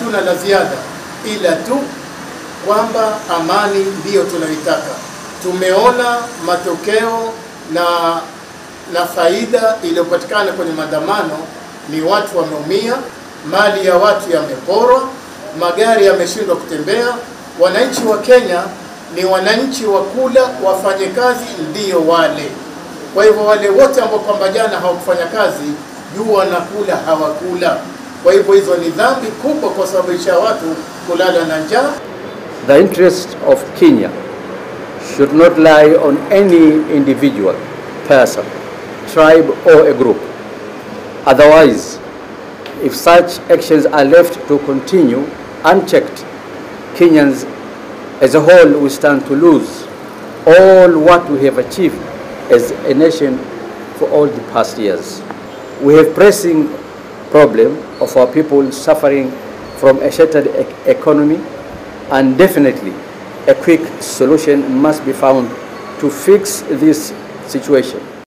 hatuna la ziada ila tu kwamba amani ndiyo tunayoitaka. Tumeona matokeo na na faida iliyopatikana kwenye maandamano ni watu wameumia, mali ya watu yameporwa, magari yameshindwa kutembea. Wananchi wa Kenya ni wananchi wa kula, wafanye kazi ndiyo wale. Kwa hivyo wale wote ambao kwamba jana hawakufanya kazi, juu wanakula hawakula. Kwa hivyo hizo ni dhambi kubwa kwa sababisha watu kulala na njaa. The interest of Kenya should not lie on any individual, person, tribe, or a group. Otherwise, if such actions are left to continue unchecked, Kenyans as a whole will stand to lose all what we have achieved as a nation for all the past years. We have pressing problem of our people suffering from a shattered e- economy and definitely a quick solution must be found to fix this situation.